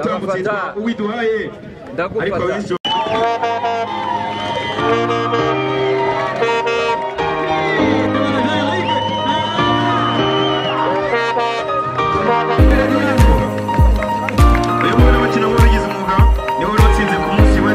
ndagufata uwiduhaye ariko ndagufata w'ijoro uyu mugore bakina wabigize umwuga niwe wari watsinze ku munsi we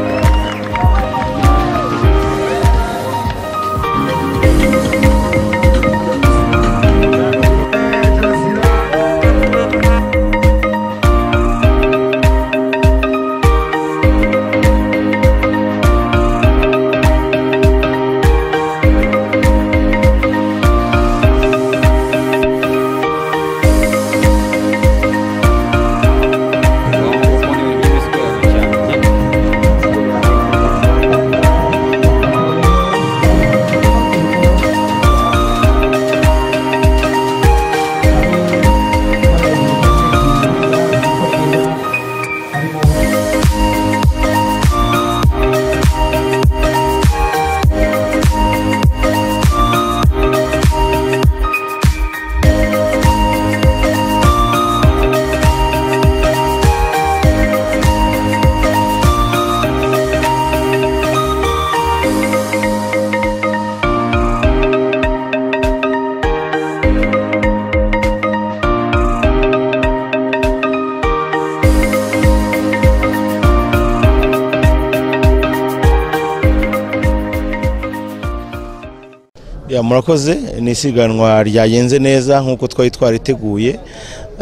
Ya murakoze ni isiganwa ryagenze neza nk'uko twari twariteguye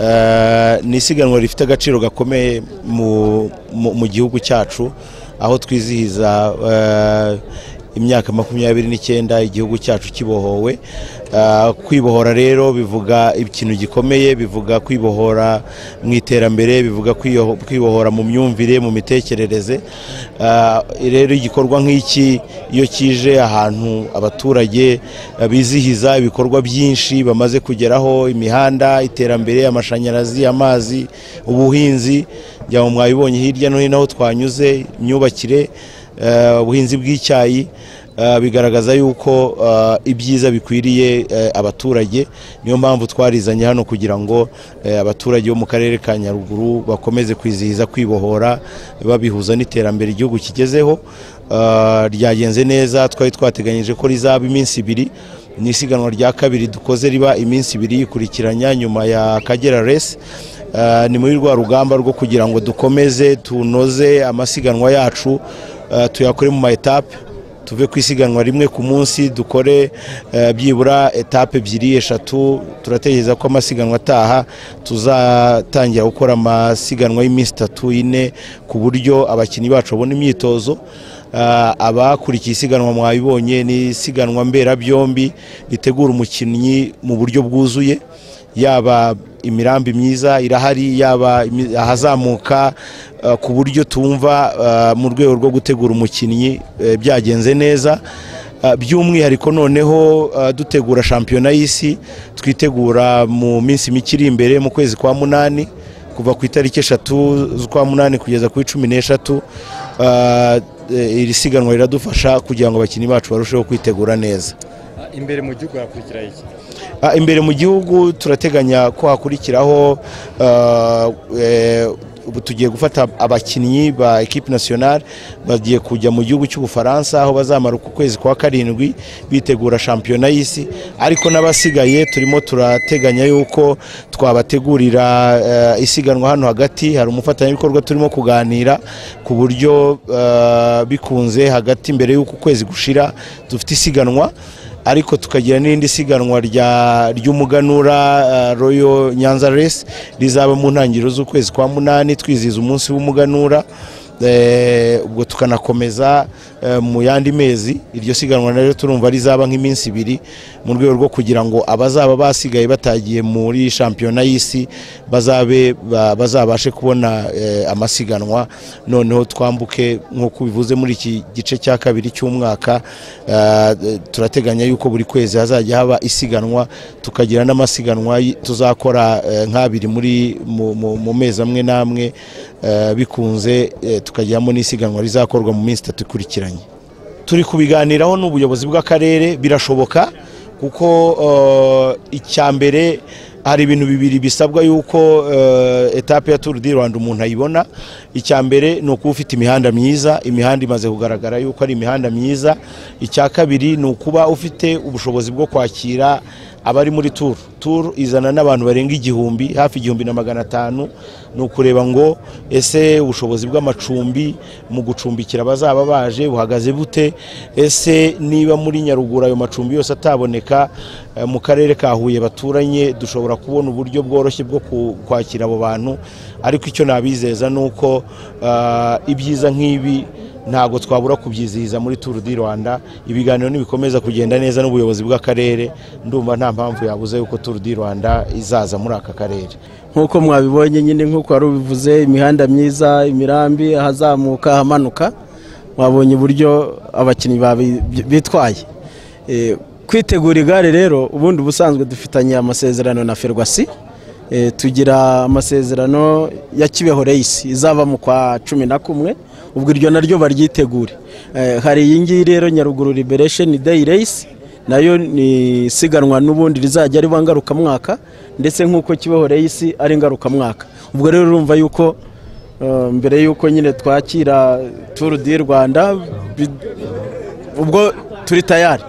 Eh, ni isiganwa rifite agaciro gakomeye mu, mu, mu gihugu cyacu aho twizihiza eh, imyaka makumyabiri n'icyenda igihugu cyacu kibohowe Eh, kwibohora rero bivuga ikintu gikomeye bivuga kwibohora mu iterambere bivuga kwiyo- kwibohora mu myumvire mu mitekerereze Eh, rero igikorwa nk'iki iyo kije ahantu abaturage eh, bizihiza ibikorwa byinshi bamaze kugeraho imihanda iterambere amashanyarazi amazi ubuhinzi njya mu mwabibonye hirya no hino aho twanyuze imyubakire eh, ubuhinzi bw'icyayi eh, bigaragaza yuko eh, ibyiza bikwiriye eh, abaturage niyo mpamvu twarizanye hano kugira ngo eh, abaturage bo mu karere ka nyaruguru bakomeze kwizihiza kwibohora babihuza n'iterambere igihugu kigezeho Eh, ryagenze neza twari twateganyije ko rizaba iminsi ibiri ni isiganwa rya kabiri dukoze riba iminsi ibiri yikurikiranya nyuma ya kagera resi Eh, ni muri rwa rugamba rwo kugira ngo dukomeze tunoze amasiganwa yacu eh, tuyakore mu ma etape tuve ku isiganwa rimwe ku munsi dukore eh, byibura etape ebyiri eshatu turatekereza ko amasiganwa ataha tuzatangira gukora amasiganwa y'iminsi itatu ine ku buryo abakinnyi bacu babona imyitozo Ah, abakurikiye isiganwa mwabibonye ni isiganwa mberabyombi ritegura umukinnyi mu buryo bwuzuye yaba imirambi myiza irahari yaba imi- ahazamuka eh, ku buryo tumva eh, mu rwego rwo gutegura umukinnyi eh, byagenze neza Eh, by'umwihariko noneho eh, dutegura shampiyona y'isi twitegura mu minsi mike iri imbere mu kwezi kwa munani kuva ku itariki eshatu z'ukwa munani kugeza kuri cumi n'eshatu eh, eh, iri siganwa riradufasha kugira ngo abakinnyi bacu barusheho kwitegura neza imbere mu gihugu hakurikira iki Ah, imbere mu gihugu turateganya ko hakurikiraho ah, eh, ubu tugiye gufata abakinnyi ba ekipe nationale bagiye kujya mu gihugu cy'ubufaransa aho bazamara uku kwezi kwa karindwi bitegura shampiyona y'isi ariko n'abasigaye turimo turateganya yuko twabategurira eh, isiganwa hano hagati hari umufatanyabikorwa turimo kuganira ku buryo eh, bikunze hagati mbere y'uko ukwezi gushira dufite isiganwa ariko tukagira n'irindi siganwa rya- ry'umuganura uh, royo nyanza resi rizaba mu ntangiriro z'ukwezi kwa munani twizihiza umunsi w'umuganura Eh, ubwo tukanakomeza eh, mu yandi mezi iryo siganwa naryo turumva rizaba nk'iminsi ibiri mu rwego rwo kugira ngo abazaba basigaye batagiye muri shampiyona y'isi bazabe ba- bazabashe kubona eh, amasiganwa noneho twambuke nk'uko bivuze muri iki gice cya kabiri cy'umwaka eh, turateganya yuko buri kwezi hazajya haba isiganwa tukagira n'amasiganwa y- tuzakora eh, nk'abiri muri mu- mu mu mezi amwe n'amwe eh, bikunze eh, tukagiramo n'isiganwa rizakorwa mu minsi itatu ikurikiranye turi kubiganiraho n'ubuyobozi bw'akarere birashoboka kuko eh, icya mbere hari ibintu bibiri bisabwa yuko eh, etape ya Tour du Rwanda umuntu ayibona icya mbere ni ukuba ufite imihanda myiza imihanda imaze kugaragara yuko ari imihanda myiza icya kabiri ni ukuba ufite ubushobozi bwo kwakira abari muri Tour Tour izana n'abantu barenga igihumbi hafi igihumbi na magana atanu ni ukureba ngo ese ubushobozi bw'amacumbi mu gucumbikira abazaba baje buhagaze bute ese niba muri nyaruguru ayo macumbi yose ataboneka eh, mu karere ka Huye baturanye dushobora kubona uburyo bworoshye bwo ku- kwakira abo bantu ariko icyo nabizeza ni uko ah, ibyiza nk'ibi ntabwo twabura kubyizihiza muri Tour du Rwanda ibiganiro nibikomeza kugenda neza n'ubuyobozi bw'akarere ndumva nta mpamvu yabuze yuko Tour du Rwanda izaza muri aka karere nk'uko mwabibonye nyine nk'uko wari ubivuze imihanda myiza imirambi ahazamuka ahamanuka mwabonye uburyo abakinnyi babi- bitwaye Eh, kwitegura igare rero ubundi ubusanzwe dufitanye amasezerano na ferwasi Eh, tugira amasezerano ya kibeho reyisi izava mu kwa cumi na kumwe ubwo iryo naryo baryitegure Eh, hari iyi ngiyi rero nyaruguru liberation day race nayo ni isiganwa n'ubundi rizajya riba ngarukamwaka ndetse nk'uko kibeho reyisi ari ngarukamwaka ubwo rero urumva yuko eh, mbere y'uko nyine twakira turu di rwanda bi- ubwo turi tayari